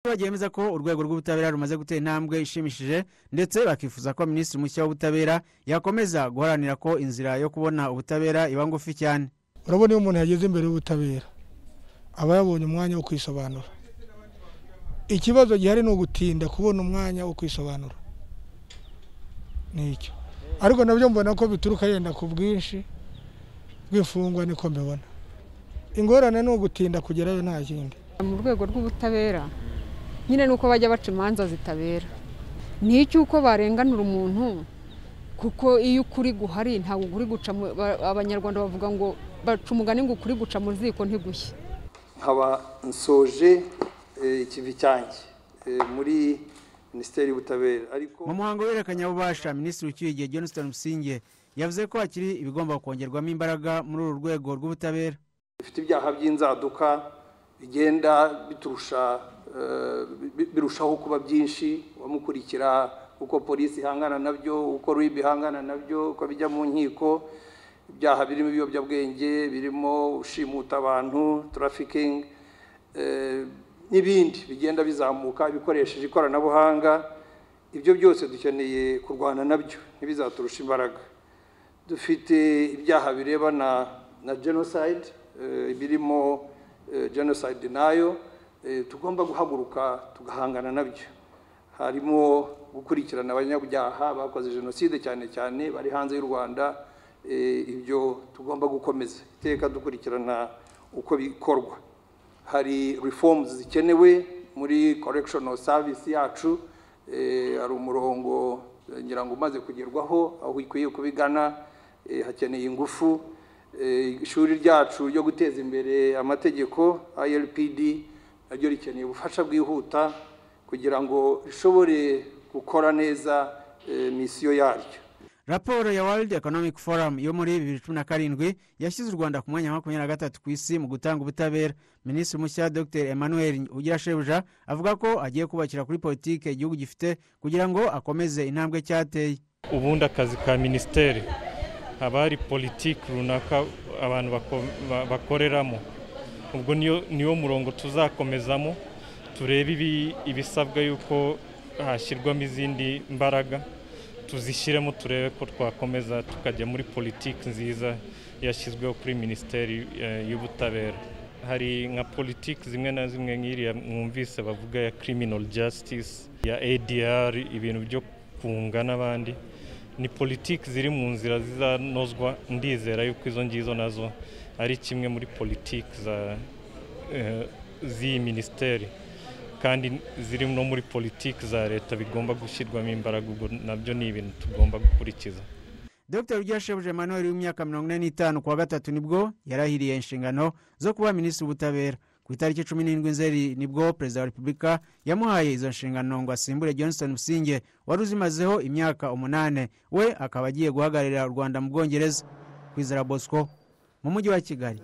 bagemeza ko urwego rw'ubutabera rumaze gutera intambwe ishimishije ndetse bakifuza ko minisitiri mushya w'ubutabera yakomeza guharanira ko inzira yo kubona ubutabera iba ngufi cyane urabona iyo umuntu yageze imbere y'ubutabera aba yabonye umwanya wo kwisobanura ikibazo gihari ni ugutinda kubona umwanya wo kwisobanura nicyo ariko nabyo mbona ko bituruka yenda ku bwinshi bw'imfungwa niko mbibona ingorane ni ugutinda kugerayo nta kindi mu rwego rw'ubutabera nyine ni uko bajya baca imanza zitabera ni icy'uko barenganura umuntu kuko iyo ukuri guhari ntabwo ukuri guca mu- ba- abanyarwanda bavuga ngo baca umugani ngo ukuri guca mu ziko ntigushye nkaba nsoje eh, ikivi cyanjye eh, muri minisiteri y'ubutabera ariko mu muhango w'ihererekanyabubasha minisitiri ucyuye igihe johnston musinge yavuze ko hakiri ibigomba kongerwamo imbaraga muri uru rwego rw'ubutabera bifite ibyaha by'inzaduka bigenda biturusha eh, bi- birushaho kuba byinshi amukurikira uko polisi ihangana nabyo uko rib ihangana nabyo uko bijya mu nkiko ibyaha birimo ibiyobyabwenge birimo ushimuta abantu tarafikingi n'ibindi bigenda bizamuka bikoresheje ikoranabuhanga ibyo byose dukeneye kurwana nabyo ntibizaturusha imbaraga dufite ibyaha birebana na genocide eh, birimo eh, genocide denial eh, tugomba guhaguruka tugahangana nabyo harimo gukurikirana abanyabyaha bakoze jenoside cyane cyane bari hanze y'u rwanda eh, ibyo tugomba gukomeza iteka dukurikirana uko bikorwa hari reforms zikenewe muri correctional service yacu eh, hari umurongo eh, ngira ngo umaze kugerwaho aho ikwiye kubigana eh, hakeneye ingufu Eh, ishuri ryacu ryo guteza imbere amategeko ILPD naryo rikeneye ubufasha bwihuta kugira ngo rishobore gukora neza eh, misiyo yaryo raporo ya world economic forum yo muri bibiri cumi na karindwi yashyize u rwanda ku mwanya wa makumyabiri na gatatu ku isi mu gutanga ubutabera minisitiri mushya dr emmanuel ugira shebuja avuga ko agiye kubakira kuri politiki igihugu gifite kugira ngo akomeze intambwe cyateye ubundi akazi ka minisiteri haba hari politiki runaka abantu bako- ba- bakoreramo ubwo niyo niwo murongo tuzakomezamo turebe ibi- ibisabwa yuko hashyirwamo izindi mbaraga tuzishyiremo turebe ko twakomeza tukajya muri politiki nziza yashyizweho kuri minisiteri eh, y'ubutabera hari nka politiki zimwe na zimwe nk'iriya mwumvise bavuga ya criminal justice ya adr ibintu byo kunga n'abandi ni politiki ziri mu nzira zizanozwa ndizera yuko izo ngizo nazo ari kimwe muri politiki za eh, z'iyi minisiteri kandi ziri no muri politiki za leta bigomba gushyirwamo imbaraga ubwo nabyo ni ibintu tugomba gukurikiza dr ugira shebuja emmanuel w'imyaka mirongo ine n'itanu ku wa gatatu nibwo yarahiriye inshingano zo kuba minisitiri w'ubutabera ku itariki cumi n'indwi nzeri nibwo perezida wa repubulika yamuhaye izo nshingano ngo asimbure johnston businge wari uzimazeho imyaka umunane we akaba agiye guhagararira u rwanda mu bwongereza kwizera bosco mu mujyi wa kigali